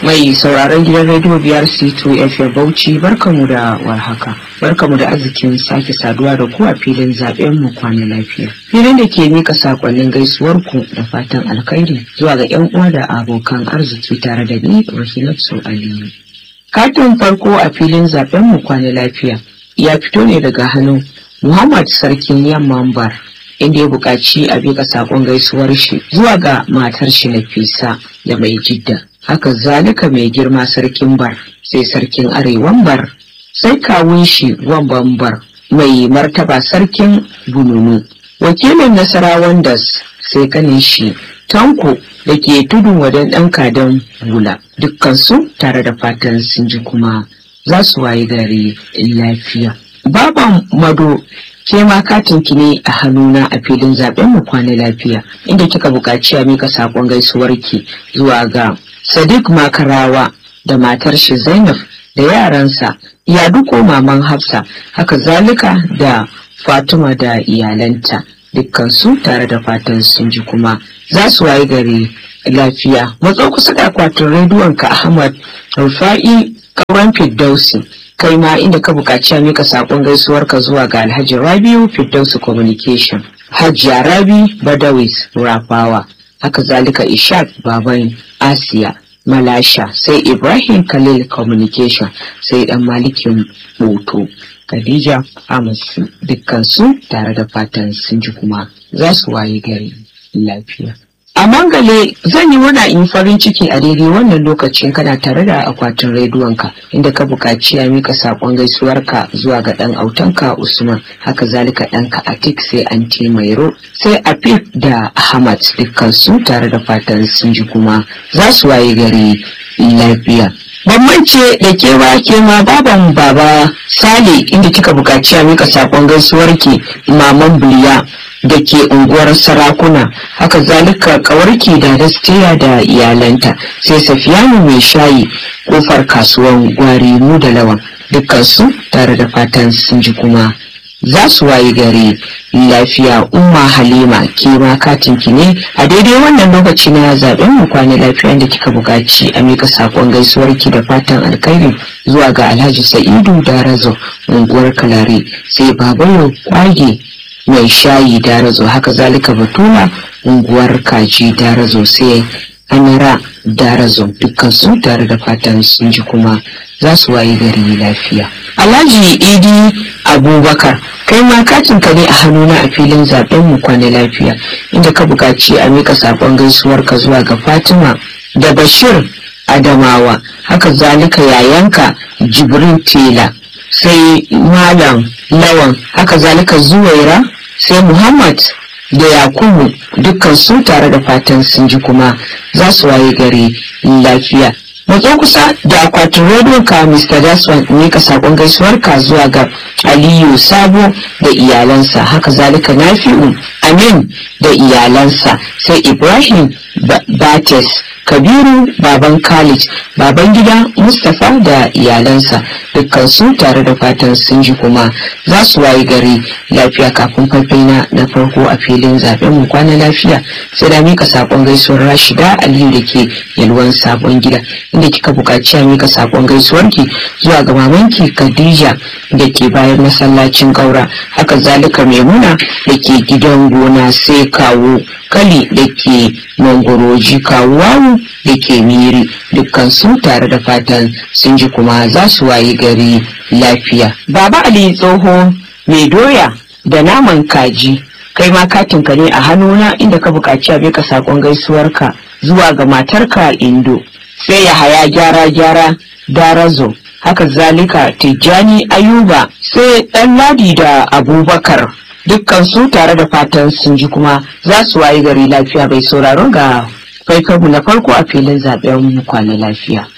Mai sauraron gidan rediyo biyar C2 FM Bauchi barkamu da warhaka. Barkamu da arzikin sake saduwa da ku a filin zaben mu kwana lafiya. Filin da ke mika sakonnin gaisuwar ku da fatan alkhairi zuwa ga yan uwa da abokan arziki tare da ni Rahilatu Aliyu. Katin farko a filin zaben mu kwana lafiya ya fito ne daga hannun Muhammad Sarkin Yamman Bar inda ya buƙaci a bika sakon gaisuwar shi zuwa ga matar shi Nafisa da mai jidda. haka zalika mai girma sarkin bar sai sarkin arewan bar sai kawun shi wamban bar mai martaba sarkin bununu wakilin nasarawan das sai kanin shi tanko da ke tudun wadan ɗan kadan hula dukkansu tare da fatan sun ji kuma za su waye gari lafiya baban mado ke ma katin ki ne a hannuna a filin zaben mu kwana lafiya inda kika buƙaci a mika saƙon gaisuwarki zuwa ga Sadiq Makarawa da matar shi Zainab da yaransa ya duko maman Hafsa haka zalika da Fatima da iyalanta dukkansu tare da fatan sun ji kuma za su wayi gari lafiya matso kusa da akwatin rediyon ka Ahmad Rufa'i Kauran Firdausi kai ma inda ka buƙaci a mika saƙon gaisuwarka zuwa ga Alhaji Rabiu Firdausi Communication Hajiya Rabi Badawis Rafawa haka zalika ishaq baban asiya malasha sai ibrahim khalil communication sai dan malikin moto khadija amasu dukkansu tare da fatan sun ji kuma za su waye gari lafiya a mangale zan yi murna in farin ciki a daidai wannan lokacin kana tare da akwatin rediyonka inda ka buƙaci a mika saƙon gaisuwarka zuwa ga ɗan autanka usman haka zalika ɗanka atik sai anti mairo sai afif da ahmad dukkansu tare da fatan sun ji kuma za su waye gari lafiya bambance da kewa ke ma baban baba sale inda kika buƙaci a mika saƙon gaisuwarki maman buliya da ke unguwar sarakuna haka zalika kawarki da dastiya da iyalanta sai safiyanu mai shayi kofar kasuwan gwari mu da lawan dukkansu tare da fatan sun ji kuma za su waye gari lafiya umma halima ke ma katinki ne a daidai wannan lokaci na zaben mu kwana lafiya da kika buƙaci a mika sakon gaisuwarki da fatan alkhairi zuwa ga alhaji sa'idu da razo unguwar kalare sai babayo kwage mai shayi darazo haka zalika batula unguwar kaji darazo sai amira darazo dukkan su tare da fatan sun ji kuma za su wayi gari lafiya alhaji idi abubakar kai ma katin ka ne a hannuna a filin zaben mu kwana lafiya inda ka buƙaci a mika sakon gaisuwar ka zuwa ga fatima da bashir adamawa haka zalika yayanka jibrin tela sai malam lawan haka zalika zuwaira sai muhammad da yakubu dukkan su tare da fatan sun ji kuma za su waye gari lafiya matso kusa da akwatin rediyon ka mr daswan ne ka sakon gaisuwar ka zuwa ga aliyu sabo da iyalansa haka zalika nafi'u amin da iyalansa sai ibrahim bates kabiru baban khalid baban gida mustapha da iyalansa dukkan su tare da fatan sun ji kuma za su wayi gari lafiya kafin faifai na farko a filin zaben mu kwana lafiya sai da mika sakon gaisuwar rashida aliyu da ke yalwan sabon gida inda kika buƙaci a mika sakon gaisuwarki zuwa ga mamanki khadija da ke bayan masallacin ƙaura haka zalika maimuna da ke gidan gona sai kawo kali da ke mangoroji kawuwawu da ke miri dukkan su tare da fatan sun ji kuma za su wayi gari lafiya baba ali tsoho mai doya da naman kaji kai ma katinka ne a hannuna inda ka buƙaci a beka saƙon gaisuwarka zuwa ga matarka indo sai ya haya gyara gyara darazo haka zalika tijjani ayuba sai ɗan ladi da abubakar dukkan su tare da fatan sun ji kuma za su wayi gari lafiya bai sauraro ga faifarmu na farko a filin zaben kwana lafiya